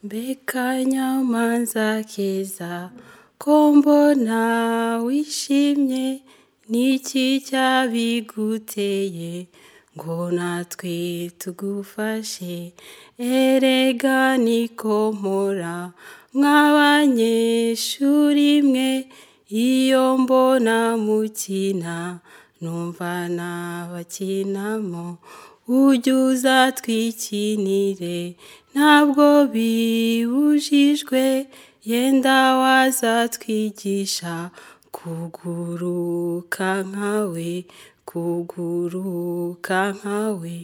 Mbega nyamanza keza ko mbona wishimye, ni iki cyabiguteye ngo natwe tugufashe? Erega niko mpora mwa banyeshuri mwe, iyo mbona mukina numva nabakinamo, ujye uza twikinire ntabwo bibujijwe, yenda waza twigisha kuguruka nkawe, kuguruka nkawe.